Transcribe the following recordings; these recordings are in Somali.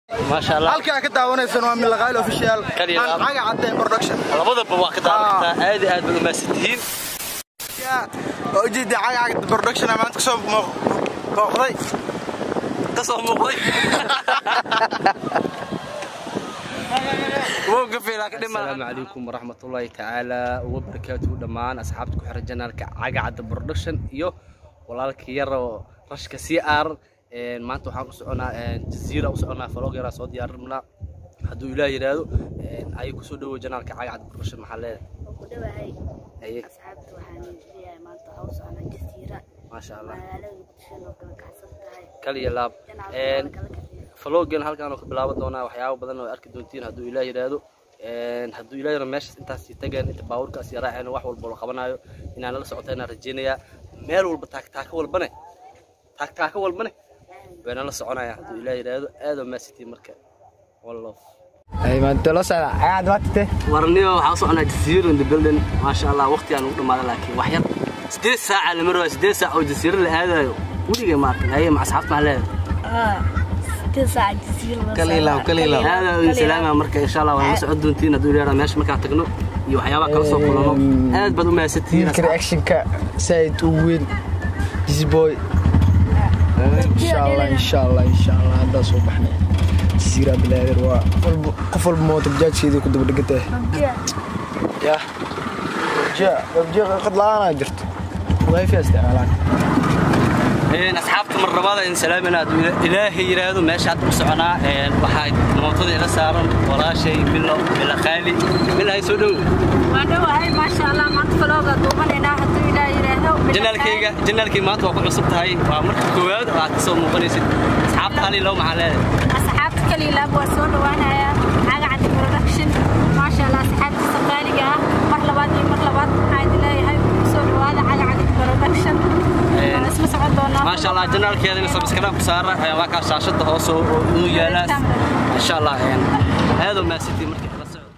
maasha allah halkii aad ka daawanaysan waa milaqaayl official Kaliya aan laab. caga cadeen production labadaba waa ka daawan kartaa aad iyo aad baad umaasan tihiin oo ujeeda caga cadeen production aa maanta kasoo muuq- booqday ka soo muuqday asalaamu calaykum waraxmatullaahi tacaala wabarakaatuhu dhammaan asxaabta ku xiran janaalka cagacadda production iyo walaalka yaro rashka c r maanta waxaan u soconaa jaziira u soconaa falog yaraa soo diyaarinaa hadduu ilaah yidhaahdo ayay kusoo dhawow janaalka cagacadda production maxaa leedahay ku dhawahay Aye. asxaabta waxaan leeyahay maanta waxaa u socnaa jasiira maasha allah magaalada muqdisho oo kala kacsan tahay kaliya laab janaalka waa la kala kaciyo faloogan halkaan oo ka bilaaban doonaa waxyaabo badan oo arki doontiin hadduu ilaah yidhaahdo hadduu ilaah yidhaahdo meeshaas intaas sii tageen inta baabuurkaas iyo raaceen wax walba la qabanayo inaan nala socota inaan rajaynayaa meel walba taagtaaka walbane taagtaaka walbane way nala soconayaan hadduu ilaah yidhaahdo aad oo maasitiin marka one love maanta la socda cagacad waatite warniyo waxaa u soconaa jasiiro in the building maasha allah waqti aan ugu dhamaaday laakiin wax yar sideed saaca la marwayo sideed saac oo jasiiro la aadayo weligay ma arkin haye ma asxaabta maxaa leedahay sideed saac jasiira la Kaliilaw, kaliilaw. aada u salaama marka insha allah waan la socon doontiin hadduu ilaahay meesha markaan tagno iyo waxyaabaha kala soo kulano aad baad u mahadsantihiin wiilka reactionka saaid u weyn dizboy insha allah insha allah insha allah haddaa soo baxnay jasiira bilaadir waa qof walba- qof walba mooto bajaajkeedii ku daba dhegantay yah babja babja qad la-aanaa jirto wifi isticmaalaan Een, asxaabta mar labaad in salaamina hadduu ila- ilaahay yidhaahdo meesha hadda u soconaa een, waxaa mootada ila saaran walaashay bilo bilo qaali bilahay soo dhow waan dhawahay maasha allah maanta falooga duubanaynaa hadduu ilaah yidhaahdo janaalkayga janaalkii maanta waa ku cusub tahay waa marka koowaad oo aad ka soo muuqanaysid asxaabta hal iyo labo maxaa leedahay asxaabta kaliilaab waa soo dhawaanayaa cagacaddi production maasha allah asxaabtiisa qaaliga ah mar labaad iyo mar labaad waxaan idin leeyahay soo dhawaada cagacaddi production waan isla socon doonaa maasha allah janaalkeeda in sabskaraab ku saara ee, waa kaa shaashada hoose oo uu yaalaas insha allah een, aad oo mahadsantihiin marka ila socdo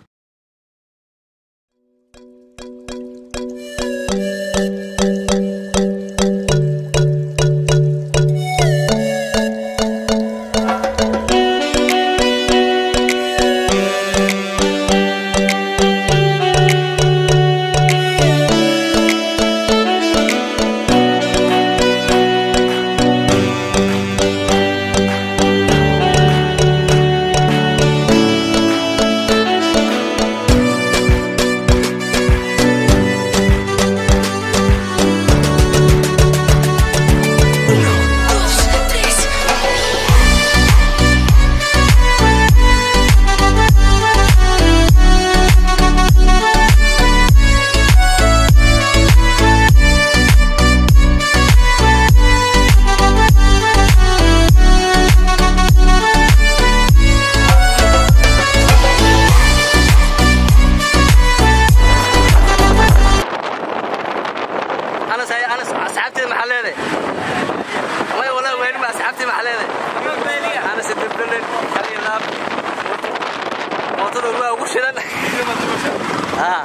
anas hay anas asxaabteeda maxaa leedahay way walaa weyn ma asxaabteeda maxaa leedahay anas dibdalen kali laab mootada waa ugu shidan ah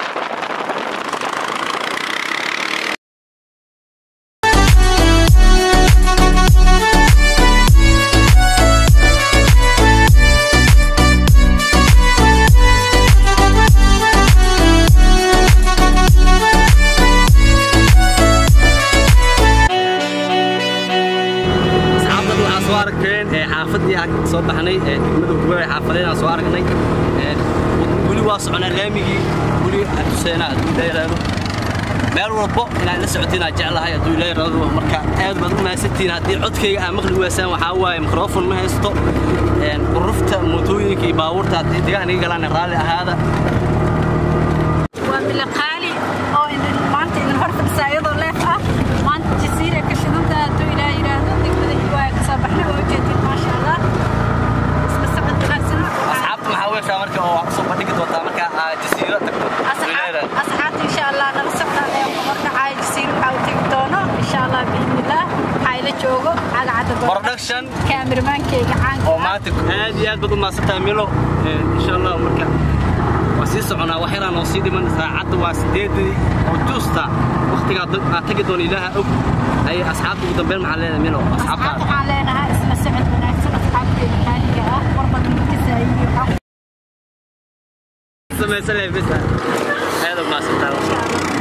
asxaabtan waxaa soo aragteen ee xaafadii aan soo baxnay ee degmada gubay xaafadeen aan soo aragnay ee weli waa soconaa laamigii weli aan tuseynaa hadduu ilaa yaraado meel walbo inaan la socotiin aan jeclahay hadduu ilaa yaraado marka aad baad u mahadsantihiin haddii codkayga aan maqli weysaan waxaa waaye mikrofon ma haysto een, urufta mootooyinka iyo baabuurta haddii degaan iga galaan raalli ahaada waa milaqaali oo idin maanta idin hor fadhisaa iyadoo leef ah maanta jasiira ka shidanta hadduu ilaah yidhaahdo degmada hiwaaya ka soo baxnay waa ujeedin maasha allah isla socod wanaagsan asxaabta maxaa weeshaa marka oo waxaa kusoo bandhigi doontaa marka aad jasiiro tagto hadduu ilaa yaraado asxaabta insha allah nala socdaan ee kumar dhacaya jasiira waxaa u tegi doono insha allah biidnillaah waxaa ila joogo cagacadda Production. kaamirmaankeyga caanka oo ah. maanta aad iyo aad baad u mahadsantahay milo Een, insha allah marka waa sii soconaa wax yaraan oo sii dhiman saacadda waa sideedii oo juusta waqtigaa dad- aad tagi doona ilaaha og ay asxaabta ugu dambeyn maxaa leedahay milo asxaabta asxaabtaada waxaan leenahay isla socod wanaagsan asxaabteeda qaaliga ah mar samaysan lahay bisa aad u maasantaa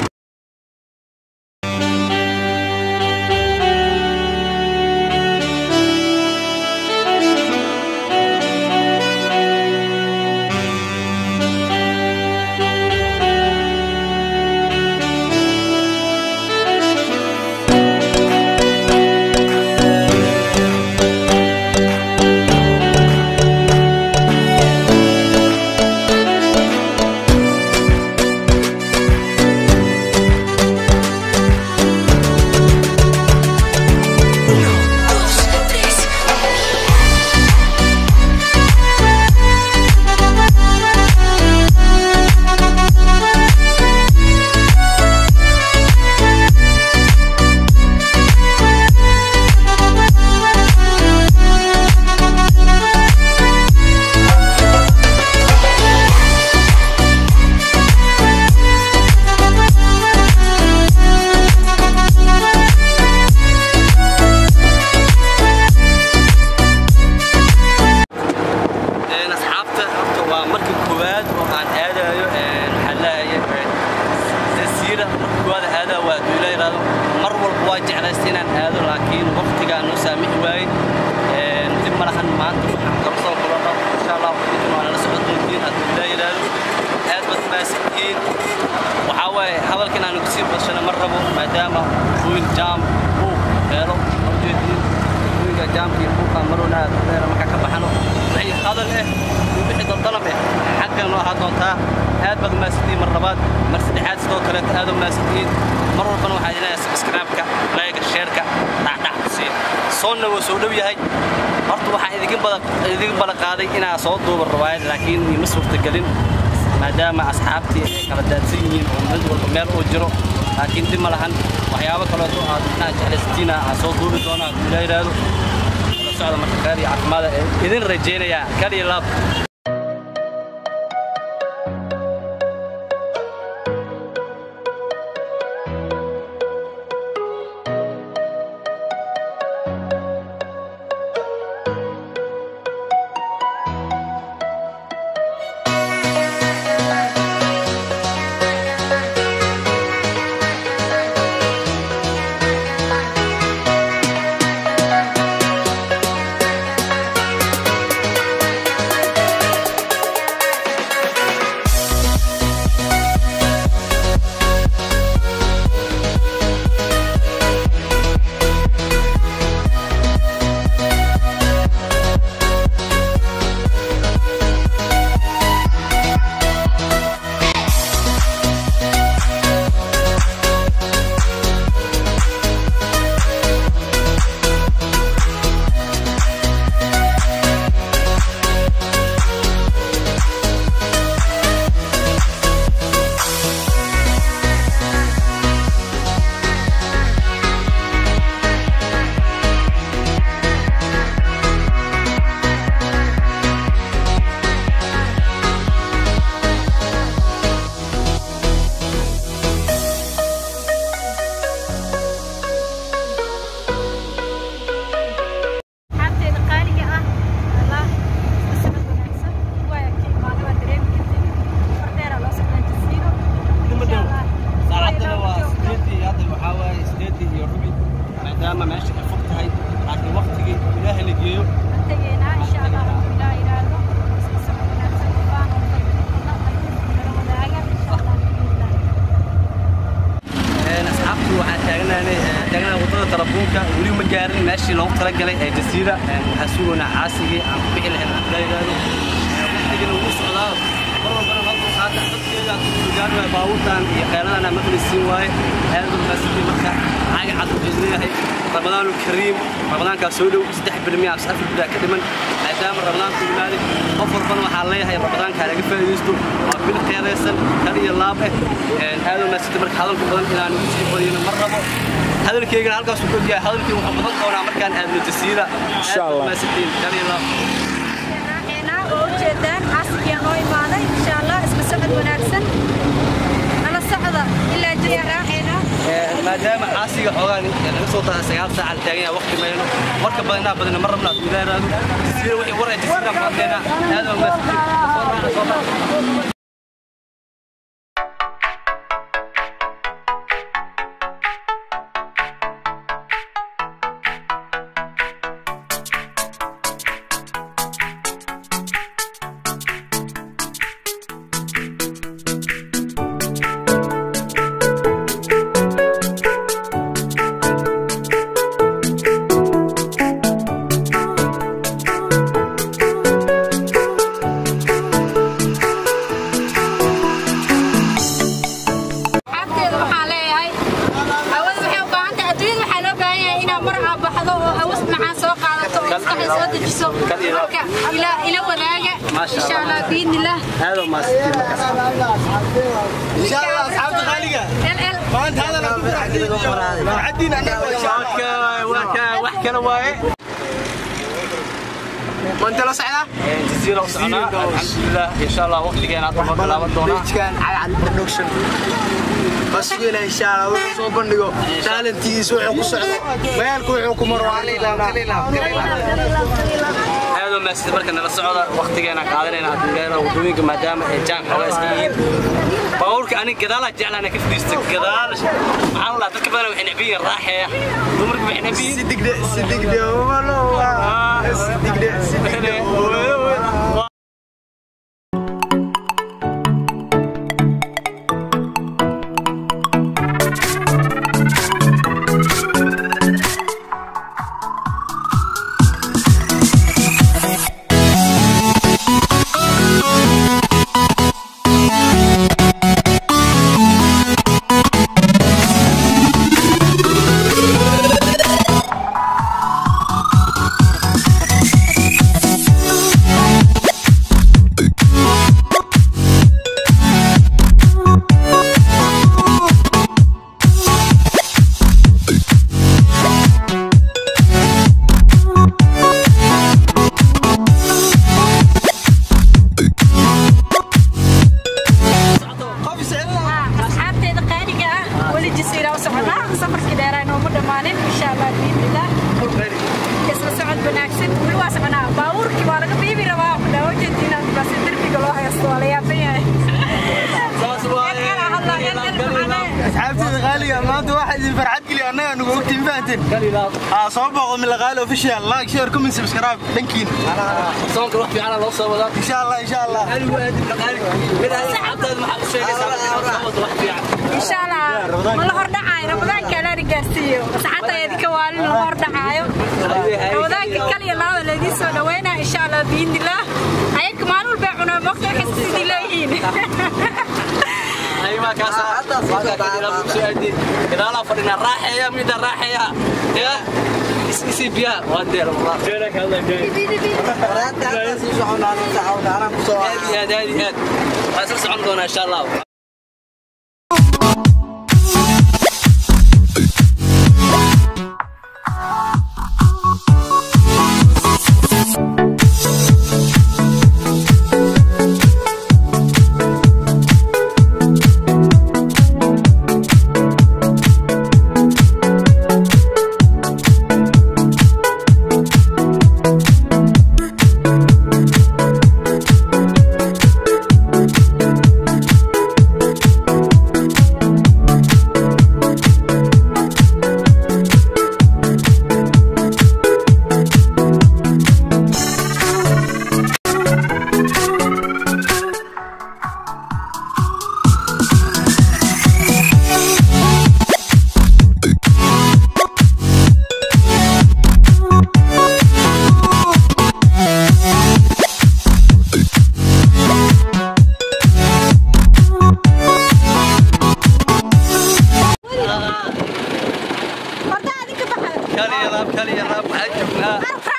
Een, asxaabta horta waa markii koowaad oo aan aadayo een, waxaan leeyahay jasiira markii koowaad aadaa waa aduu ila yidhaahdo mar walba waa jeclaystay inaan aado laakiin waqtigaa noo saamixi waayey Een, dib ma lahan maanta waxaan kala soo kulano insha allah idin waa nala socon doontiin aduu ila yidhaahdo aad baad mahadsantihiin waxaa waaye hadalka inaan ugu sii badshana ma rabo maadaama wiil jaam uu helo horjeedin wiilka jaamka iyo buuqa marowna aad u dheera markaa ka baxano wixii hadal eh iyo wixii daldalab eh xaggan noo ahaa doontaa aad baad mahadsantihiin mar labaad mar saddexaad sidoo kaleeto aad u mahadsantihiin mar walbana waxaa idin leeyahay subscribe-ka layga sheerka dhacdhac sii soonna waa soo dhow yahay horta waxaan idinka badan idinka balan qaaday inaa soo duuba rawaayad laakiin ima suurtagelin maadaama asxaabtii ay kala daadsan yihiin oo mid walba meel uu jiro laakiin dib ma lahan waxyaabo kaleeto aad inaad jeclaysatiin aan soo duubi doona hadduu ilaa yidhaahdo la socda marka khayr iyo caafimaada ee idin rajaynayaa kaliya laab xabteeda qaaliga ah allah isma wanaagsan waa ka imaada waa dareemi kartid fardheera loo socdaa jasiiro insha allah saacadana waa sideedii hadda waxaa waaye sideedii iyo rubi maadaama meesha ay fog tahay laakiin waqtigii ilaahay la geeyo waan tegaynaa insha allah hadduu ilaa yidhaahdo isma socod wanaagsan baan oo fadhina nala wadaaga insha allah bismillah Een, asxaabtu waxaan taagnaanay taagnaanay wadada telefoonka weli ma gaarin meeshii loogu talagalay ee jasiira Een, waxaan sugaynaa caasigii aan ku bixi lahayn aan kula yidhaahdo waqtigana wuu socdaa mar walbana noo dulqaata dadkeeda gaari waay baabuurtan iyo kheyladana maqlisiin waaye aad u mahadsantiin marka caaga cad wuxuu leeyahay ramadaanu kariim ramadaankaa soo dhow saddex bil miya afar bil baa ka dhiman maadaama ramadaanku yimaaday qof walbana waxaa leeyahay ramadaankaa laga faa'iidaysto waa bil qeeraysan kal iyo laab eh aad u mahadsantiin marka hadalka badan inaan ugu sii badiyno ma rabo hadalkeygana halkaas uu ogyahay hadalkii wuxuu badan doonaa markaan aadno jasiira Insha aad u Allah. mahadsantiin kal iyo laab raaxeynaa oo ujeedaan caaskiyaa noo imaaday insha allah isla socod wanaagsan nala socda ilaa jira raaxeynaa maadaama caasiga xoogaa laga soo tahay sagaal saaca la taagan yahay waqti mayno marka badanaa badana ma rabna hadduu ilaahay raado jasiira wixii war ee jasiira baadkeena aad baan mahadsantiin soo raaca soo raaca maasha insha allah allah biidni illah aad oo maasitiin markaas insha allah asxaabta qaaliga el el maanta hadal aan ku farxadiin annaga waa insha allah waa ka wax kale waaye maanta la socdaa jaziira u soconaa alxamdulilah insha allah waqtigeena hadda ma bilaaban doonaa beejkan cagacad production basugina insha allah wuxuu soo bandhigo taalentigiisa wuxuu ku socdo magaalka wuxuu ku maro aad oo maasida marka nala socda waqtigeena qaadanayna adduunyada wadooyinka maadaama ay jaan xoogaa iska yihiin baabuurka anig gadaalaa jeclaana ka fadhiista gadaal maxaa la dadka badan waxay necban yihiin raaxeeya dumarka waxay necban yihiin sidigde sidigde umalowa sidigde sidigde asxaabteeda qaaliga ah weli jasiira u soconaa safarkii dheeraa nooma dhammaanin insha allah biidnillah isla socod wanaagsan weli waa soconaa baabuurkii waa laga biibi rabaa kudhaa ujeediina basi derbiga loo haysto waa la yaaban yahay asxaabteeda qaaliga maanta waxaa idin farxad geliya annaga nugu ogtiin fahanteen aa soo booqo milaqaali official like share comment subscribe dhankiin soonka wax fiican loo soo wadaa insha allah insha allah anigu aad midhaabteed maxaa u sheegaysaa marka soo wado wax fiican insha allah ma la hordhacaayo ramadaanka alaana gaarsiiyo asxaabta idinka waalin lama hordhacaayo ramadaanka kaliya laaba laydin soo dhaweynaa insha allah biidnillah ayaga maalin walbay cunaa moogta waxay sidii leeyihiin ayma kaasa gadaalaa fadhina raaxeeya mida raaxeeya ya isi biya waa deer aad iyo aad aad iyo aad waa isla socon doonaa insha allah kaliya laab kaliya laab waxaan joognaa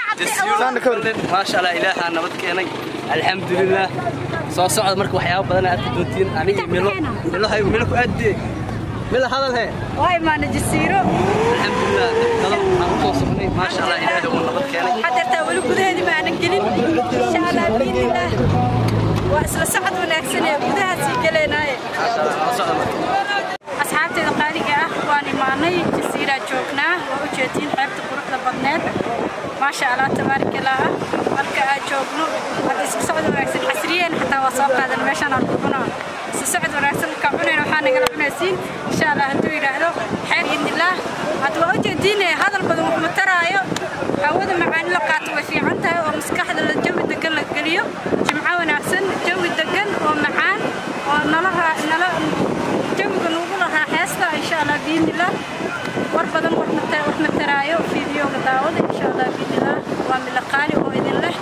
jasiiro maasha allah ilaahaa nabad keenay alxamdulilah soo socda marka waxyaaba badan aad arki doontiin aniga milo milo hay milo ku aadde milo hadal he waa imaana jasiiro alxamdulilah kalo aan u soo socnay maasha allah ilaahay uu nabad keenay xadartaa weli gudaheedii ma aanan gelin insha allah biidnillah waa isla socod wanaagsan ee gudahaasii geleynaaye maasha allah nala socda marka asxaabteeda qaaliga ah waan imaanay jasiiraa joognaa waa u jeediin qaybta quruxda badneed maasha allah tabaarakallah ah marka aad joogno hadda isku socod wanaagsan xasriyeen xataa waa soo qaadan meeshaan aan ku cunaa isku socod wanaagsan markaa cunayna waxaa nagala cunaysiin insha allah hadduu yidhaahdo xeer idnillaah hadda waa u jeediin hadal badan wax ma taraayo hawada macaani la qaato way fiican tahay oo maskaxda la jawi degan la geliyo jimco wanaagsan jawi degan oo macaan oo nalaha nala jawiga nugula raaxeysta insha allah biidnillah war badan wax mata- wax mataraayo fiidiyooga daawada insha allah biidnillah waa mila qaali oo idin leh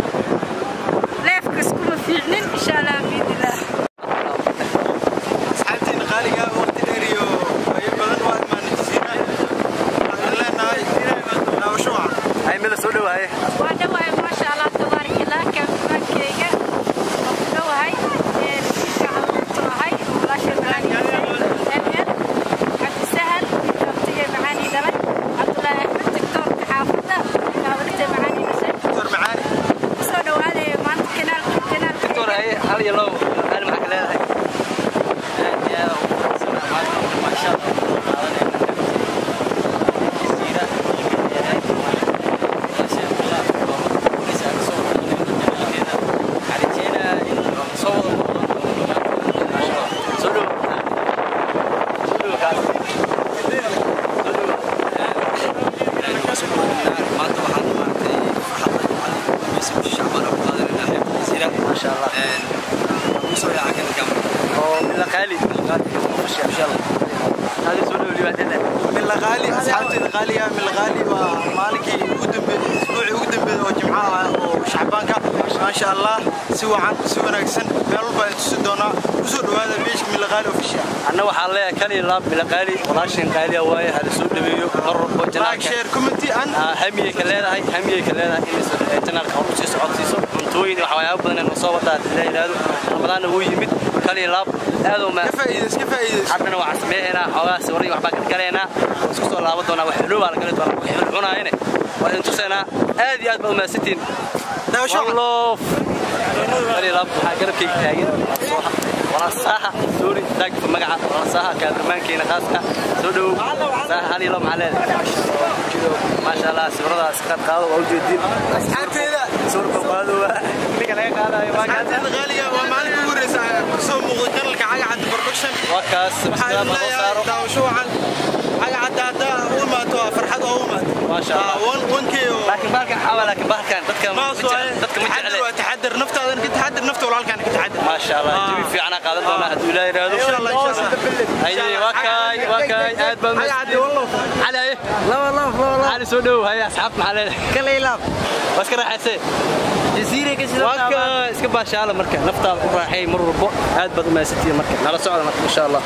leefka iskuma fiicnin insha allah biidnillah asxaabteena qaaliga waqti dheer iyo wayo badan waa imaanay jasiira waxaan leenahay daawasho wacan ay milo soo dhawaaye waa dhawaay maasha allah tabaarakallah kaafimaankeyga hal iyo labo hal maxaa ka leedahay aad iyo aad ugu faraxsanahay maanta maasha Allah qaadanayna jasiira yahay maasha Allah boqorkiisa aan soo wadnay xarijeena in soo wada soo dhow soo dhow kaas maanta waxaan maaragtay farxadda shacbaan ku qaadanayna xeebta jasiira maasha Allah kusoo yaaca kan gam oo mila qaali insha Allah hadi soo dhow libaadada من الغالي اصحابتي الغالية من الغالي ومالكي ودم اسبوعي ودم وجمعة وشعبانكا ما شاء الله سوى عن سوى ناقصن مeel walba ay tusi doonaa kusoo dhawaada beeshka min الغالي official anna waxaan leeyahay kali laab mila qaali walaashin qaaliya waaye hada soo dhaweeyo mar walbo like janaalka share comment and hamiyey ka leedahay hamiyey ka leedahay in janaalka hor usii socodsiiso cuntooyin iyo waxyaabo badan inuu soo wadaa hadii la yidhaahdo ramadaanna wuu yimid kali laab aad u maa ka faa'iidays ka faa'iidays haddana waxaan sameeynaa xoogaa sawirro iyo waxbaa galgalaynaa isku soo laaban doonaa wax xuloo baa la gali doonaa wax xul cunaayane waa idin tusaynaa aad iyo aad baad umahadsantihiin daawasho والله قال لاب قلبك تاجن ولا صاحة سوري تاج في مقعد ولا صاحة كان رمان كينا خاصة سودو صاحة هني لهم عليه ما شاء الله سورة سكت قالوا موجودين asxaabteeda سورة قالوا اللي كان قال ما asxaabteeda كان الغالية waa maalinka ugu horeysa kusoo muuqda kanalka caga cadda production وكاس waxaa idin ما leeyahay صاروا daawasho wacan caga cadda haddaa u imaato waa farxad oo u imaato ما شاء الله wankii oo لكن بالك حاول لكن بالك كان تذكر maas waaye تذكر taxadar waa taxadar naftaadana ka taxadar nafta walaalkaana ka taxadar ما شاء الله جميل في عنا قادم دونا هدو لا يرادو insha allah insha allah اي وكاي وكاي اد caga cadda wallow على ايه لا والله والله على سودو هيا اصحاب معلنا kale ilaab بس كده حسين jasiire ka واكا اسك باشاله marka naftaada ku raaxay mar walbo aad baad u maasatiye marka nala socda marka insha Allah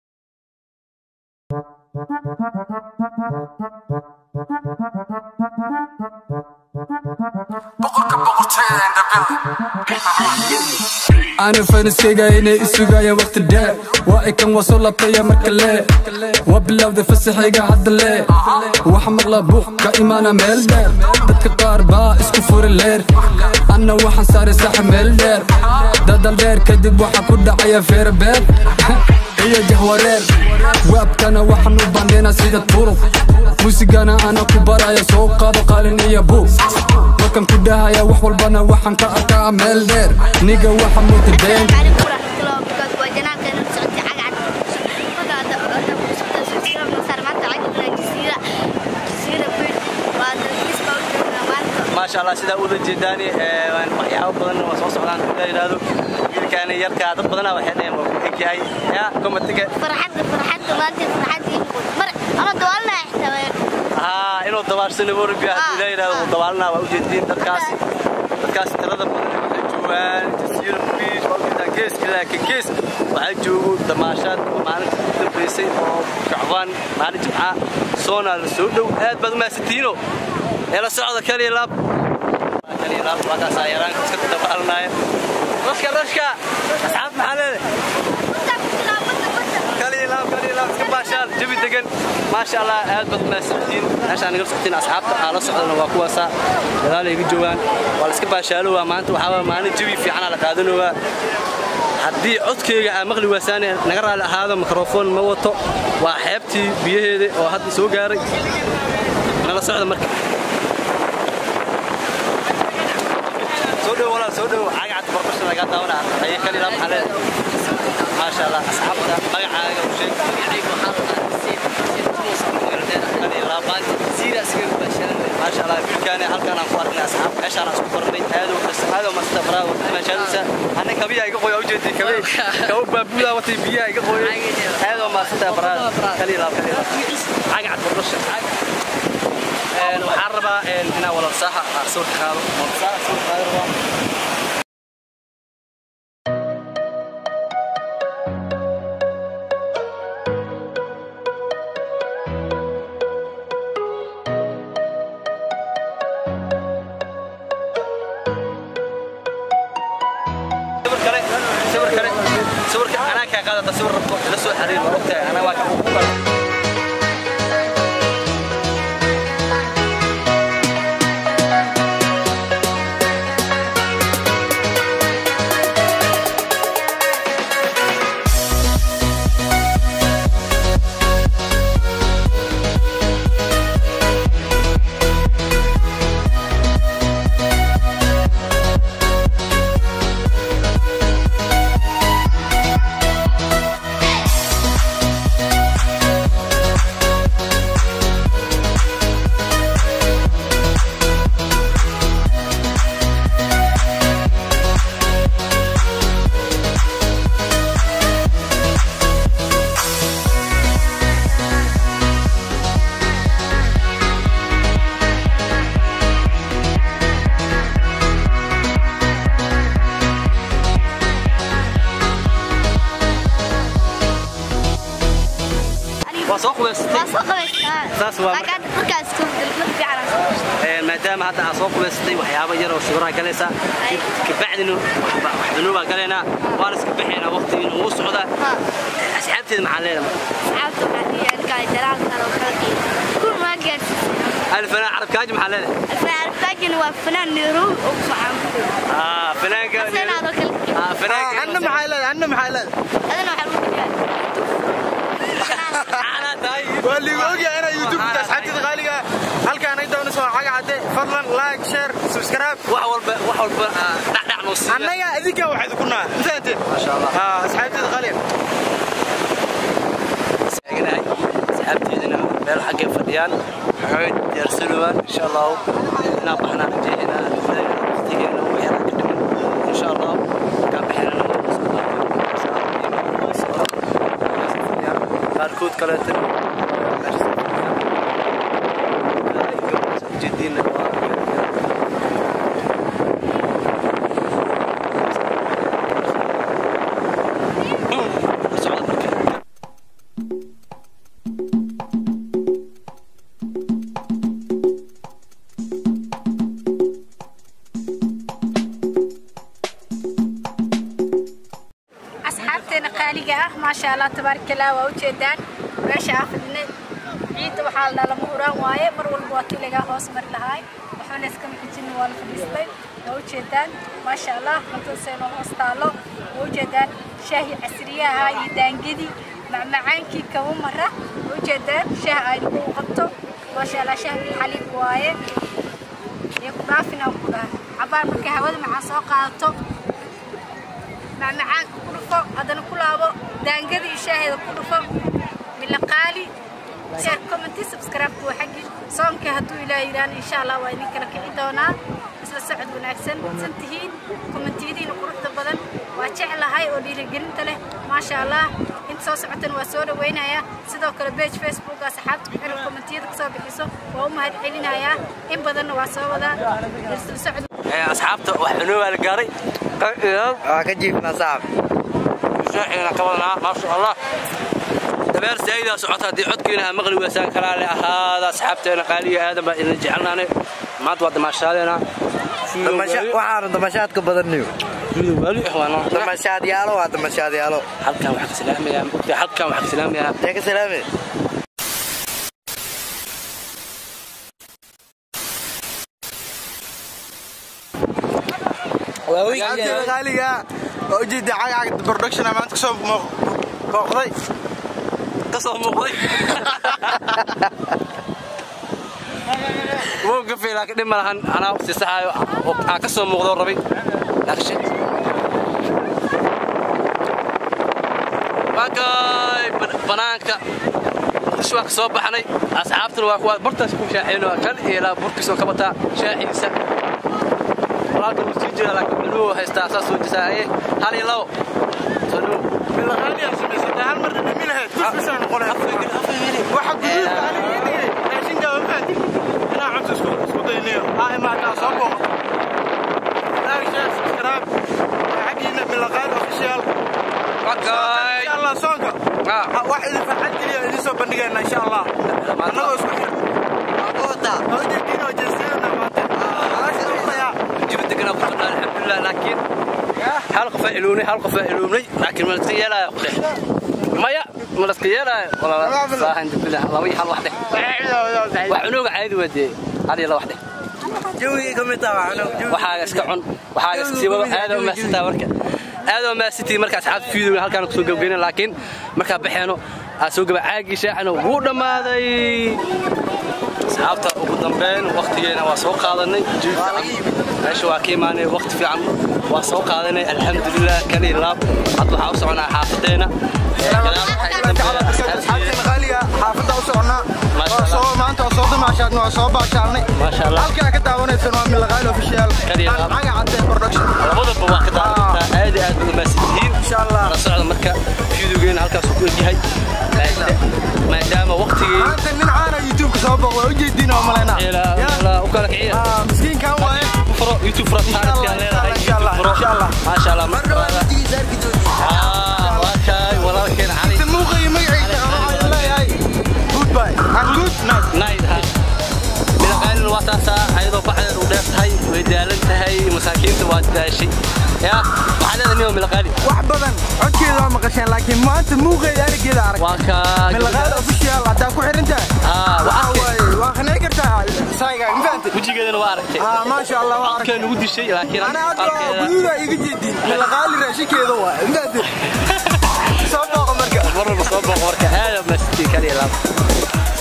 أنا فانسكيغا إني إسوغايا وقت الداء وإكن وصول لطيا مركلي وبلاو ذي فسحيغا عد اللي وحمق لابوخ كإيمانا ميل دير دادك قاربا اسكو فور اللير أنا وحن ساري ساح ميل دير دادا الدير كدب وحا كودا عيا فير بير هي جهورير وابكنا وحن وباندينا سيدة طرق موسيقانا أنا كبرايا سوق قادو قالين يا بو وكان كدهايا وحول بنا وحن كأكا ميل دير نيجا وحن موتدين عليكم ورحمة الله وبركاته وجناك أنا سعودي عقعد فقط أنا مسكت سلسلة من صار ما تعيد من الجزيرة جزيرة بير وهذا بالنسبة لنا ما شاء الله sida u jeedani ee waan waxyaabo badan oo soo socdaan la yiraahdo wiilkaan yarka dad badan waxay dhaheen waa ku egyahay ya komatiga فرحت فرحت ما أنت فرحت مر أنا دوالنا إحنا ها inuu dabaarsano warbiya hadii la yiraahdo dabaalna waa u jeedin dadkaas dadkaas tirada badan waxay joogaan jasiiro beach oo inta gees laakiin gees waxay joogo damaashaad maalinta ugu dambeysay oo kacbaan maalin jimca soona la soo dhow aad baad u maasatiino ee la socda kaliya laab kaliya laab waa kaas ayaraan iska dabaalnaya rashka rashka asxaab maxaa leedahay kaliya laab kaliya laab iska baashaal jabi degan maasha allah aad baad u maasatihiin meeshaan naga socotiin asxaabta aan la socdana waa kuwaasa gadaal ay iga joogaan waa la iska baashaalowaa maanta waxaa waa maalin jabi fiicanaa la qaadanowaa haddii codkayga aa maqli waasaane naga raali ahaado mikrofon ma wato waa xeebtii biyaheeda oo hadda soo gaaray nala socda marka soo dhow walaal soo dhow cagacad barbasha lagaa daawana aye kalila maxaa leedahay maasha allah asxaabta magacaaga u sheeg maasha allah wiilkaani halkaan aan ku arknay asxaab meeshaan aan isku barnay aadoo aadoo masta baraa wata meeshaadisa anna kabiyaa iga qoya ujeedii kabe kabo baabuudaa watay biyaha iga qoyay aadoo maasanta baraa kalila kalila cagacad barbasha waxaan rabaa inaan walal saaxa sawirka qaado walal saaxa sawirka qaado rabaa sawir kale sawir kale sawirka anaa kaa qaadata sawir rabto ila soo xariir waa ogtahay anaa waa ku qala soo qubaysatay waa soo qabaystaa Saas waa laakiin hadda markaas ku dalmad fiican aan soo qabsatay Ee, maadaama hadda aad soo qubaysatay waxyaabo yar oo sawiraha galaysaa Ay. kabacdina waxbanuubaa galaynaa waan iska bixaynaa waqtigiina ugu socdaa ha asxaabteeda maxaa leedahay asxaabta waxaa dhigaan kale jalaal kale oo kala geeyo kun maa gaarsiisay alfanaan carabkaaji maxaa leedahay alfaan arfaajina waa fanaan nairobi oo ku socon Ah, fanaanka seenaadoo kala geeyo Ah, fanaanka anna maxay leedahay anna maxay leedahay adana waxaa lagu dhigaa Caana tahay. waa liigu ogyahay inaa youtube-ka asxaabteeda qaaliga halkaan ay doonayso waa caga cadde fadlan like share subscribe wax walba wax walba ah, dhacdhac noo siiya annaga idinkaa waxaad ku naha mafahanteen Masha Allah. Ah, asxaabteeda qaaliga taaganahay asxaabteedana meel xaggay fadhiyaan waxay diyaarsanayaan insha allahu inaan baxnaan rajeynaa waqtigeena waxyaala ka dhiman insha allahu kaan bixinana qaarkood kaleeta ujeediina socda marka asxaabteena qaaliga ah maasha allah tabaaraka allah waa ujeedaan meesha aan fadhinay ciidda waxaa la dhala muuraan waaye mar walba waa tii lagaa hoos mari lahaay waxbana iskama xijin waa la fadhiistay waa ujeedaan maasha allah cuntadeena hoos taalo waa ujeedaan shaahi casriyaha iyo daangadi macmacaankii kaba mara waa ujeedaan shaah ay lagu qabto maasha allah shaah xaliib waaye iyo ku dhaafin aan ku dhaha cabaar markay hawada macaan soo qaadato macmacaanka ku dhufo haddana ku laabo daangada iyo shaaheeda ku dhufo milaqaali share commenti subscribe waa xaggi soonka hadduu ilaahay yidhaahna insha allah waa idin kala kici doonaa isla socod wanaagsan san tihiin kommentiyadiina quruxda badan waa jeclahay oo dhiirigelinta leh maasha allah inta soo socotana waa soo dhawaynayaa sidoo kale page facebook asxaabta ku xiran kommentiyada kasoo bixiso waa u mahad celinayaa in badanna waa soo wadaa isla socod Ee, asxaabta wax cunoo waa la gaaray waa ka jiifnaa saaxab shaaxina ka wadanaa maasha allah dabeer saayidaa socota haddii codkiina aa maqli weysaan kalaale ahaada asxaabteena qaaliga aadan baa idin jecelnaane maanta waa damaashaadeena waxaanu damashaadka badanniyo waali ah waana damashaad yaalo waa damashaad yaalo halkan waxaa ka salaamayaa maogtahay halkan waxaa ka salaamayaa yaa ka salaame asxaabteeda qaaliga waa ujeeda caga cagda production maanta kasoo booqday ka soo muuqday wuu gafay laakiin dhib ma lahan anaa si saxaayo oo aa ka soo muuqdo rabay laakiin waakay banaanka muqdisho waa ka soo baxnay asxaabtuna waa kuwa bartaas ku shaaxeyno kan iyo ilaa burkiisoo ka bataa shaaxiisa walaalka wuu sii jira laakiin cunuu haystaa saas soo jisaaye hal iyo labo soo dhow bilaqaaliyaa samaysatay hal mar dhimi lahayd kusbisaan noqonay waxa guduudka aniga ii dhigay raashinka waa fahanti inaa cunta isku isku daynayo aa imaadaa soo booqo like share subscribe xaggiina bilaqaali official wakay insha allah soonka Ah. Ha- wax idin farxad geliya idin soo bandhigayna insha allah annagoo isku xir hawjeediinoo jeesiyadana maanta jibi deganaa ku socdaa alxamdulilah laakiin hal qof aa ilownay hal qof aa ilownay laakiin ma laska yeelaayo ku dheh maya ma laska yeelaayo walaalaahan dubilah laba iyo hal wax dheh wax cunooga caadi waa dee hal iyo laba wax dheh jawigii ka mid taha waxaaga iska cun waxaaga iska sii wado aad oo maasitaa marka aad oo maasitii marka asxaabta fiidowga halkaan kusoo gabgeyna laakiin markaa baxeeno aa soo gaba caagii shaacina wuu dhammaaday asxaabta ugu dambeyn waqtigeena waa soo qaadanay jiif meesha waa ka imaanay waqti fiican waa soo qaadanay alxamdulilah kan iyo laab hadda waxaa u soconaa xaafadeena asxaabteena qaaliga xaafadda u soconaa Maasha waa Allah. soo maanta waa soo dumaashaadna waa soo baashaalnay Maasha Allah. halkaa ka daawanaysan waa milaqaali official Kaliya Aan laab. caga cadde production labadaba waa ka daawataa aad iyo aad uga maasitiin insha allah la socda marka fiidowgeena halkaasuu ku egyahay maadaama waqtigii maanta nin caana youtube-ka soo booq waa ujeediin oo malaynaa ilaa u kala kiciya Ah, miskiinkan waaye furo youtube furo taarikhka leedahay insha Allah, furo insha Allah. maasha Allah marka ah waa kay walaalkeen cali muuqa iyo magaciisa waxaan leeyahay masaakiinta waa daashay yaa waxaa leedahay nin oo milaqaali wax badan codkeeda waa maqasheen laakiin maanta muuqeeda arigeeda arag waa kaa milaqaada official haddaa ku xiran tahay Ah, waa waxaa arkay. waaye waa qanci kartaa saayga ma fahantay wejigeedana waa aragtay ah maasha allah waa arkay codkee nagu dishay laakiin ana hadda waa arkeeda guduuda iga jeedin milaqaali raashinkeeda waa ma fahantay soo booqa marka mar walba soo booqo marka aad mastiin kaliya laab